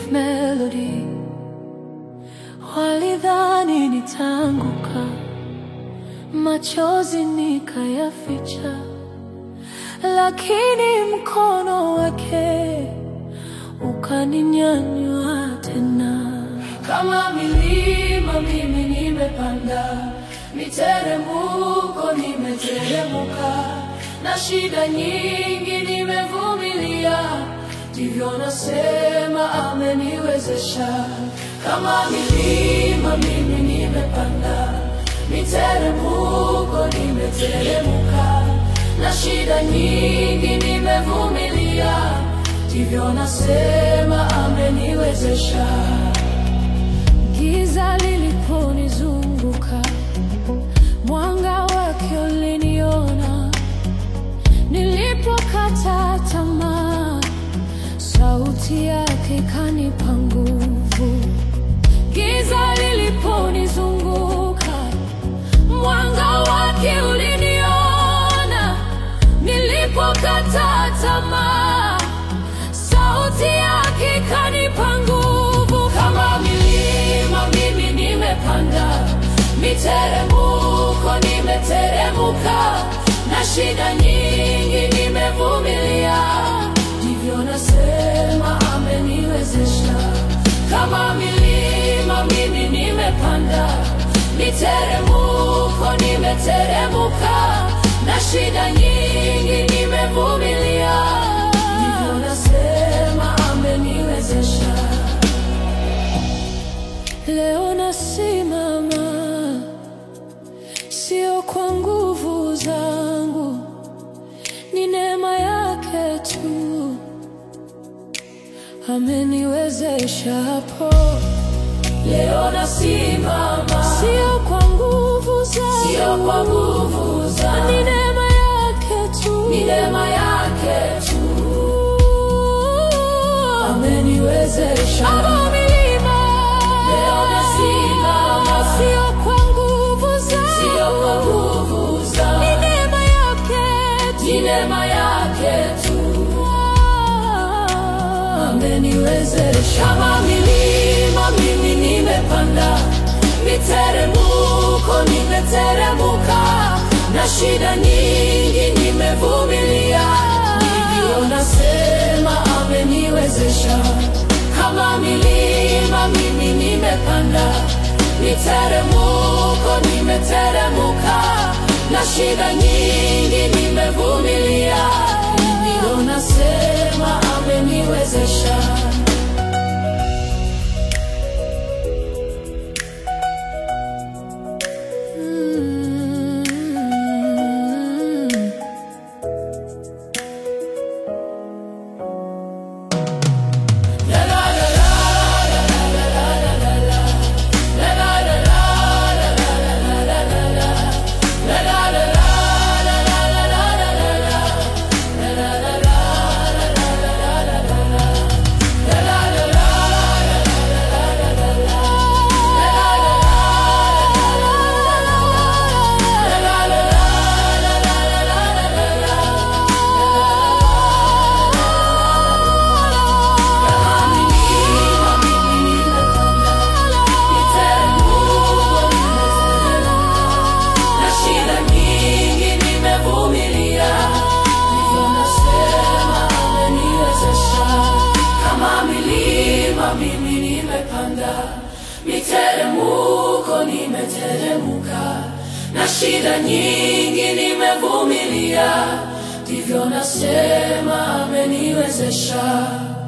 Melody. Walidhani nitaanguka, machozi nikayaficha, lakini mkono wake ukaninyanyua tena. Kama milima mimi nimepanda, miteremko nimeteremka, na shida nyingi nimevumilia, ndivyo nasema ameniwezesha. Kama milima mimi nimepanda, miteremko nimeteremka, na shida nyingi nimevumilia, ndivyo nasema ameniwezesha. Giza liliponizunguka, mwanga wake uliniona. Nilipokata tamaa, sauti yake ikanipa nguvu. Giza liliponizunguka, mwanga wake uliniona. Nilipokata tamaa, sauti yake ikanipa nguvu. Kama milima mimi nimepanda, miteremko nimeteremuka, na shida nyingi nimevumilia, ndivyo nasema ameniwezesha. Kama milima mimi nimepanda, miteremko nimeteremuka, na shida nyingi nimevumilia, ndivyo nasema ameniwezesha. Leo nasimama, sio kwa nguvu zangu, ni neema yake tu ameniwezesha hapo. Leo nasimama, sio kwa nguvu zangu, sio kwa nguvu zangu, ni neema yake tu, ni neema yake tu ameniwezesha. Kama milima, leo nasimama, sio kwa nguvu zangu, sio kwa nguvu zangu, ni neema yake tu, ni neema yake tu ameniwezesha. Kama milima mimi nimepanda, miteremko nimeteremuka, na shida nyingi nimevumilia, ndivyo nasema ameniwezesha. Kama milima mimi nimepanda, miteremko nimeteremuka, na shida nyingi nimevumilia, ndivyo nasema ameniwezesha. Mm. na shida nyingi nimevumilia, ndivyo nasema ameniwezesha. Kama milima mimi nimepanda, miteremko nimeteremuka, na shida nyingi nimevumilia, ndivyo nasema ameniwezesha.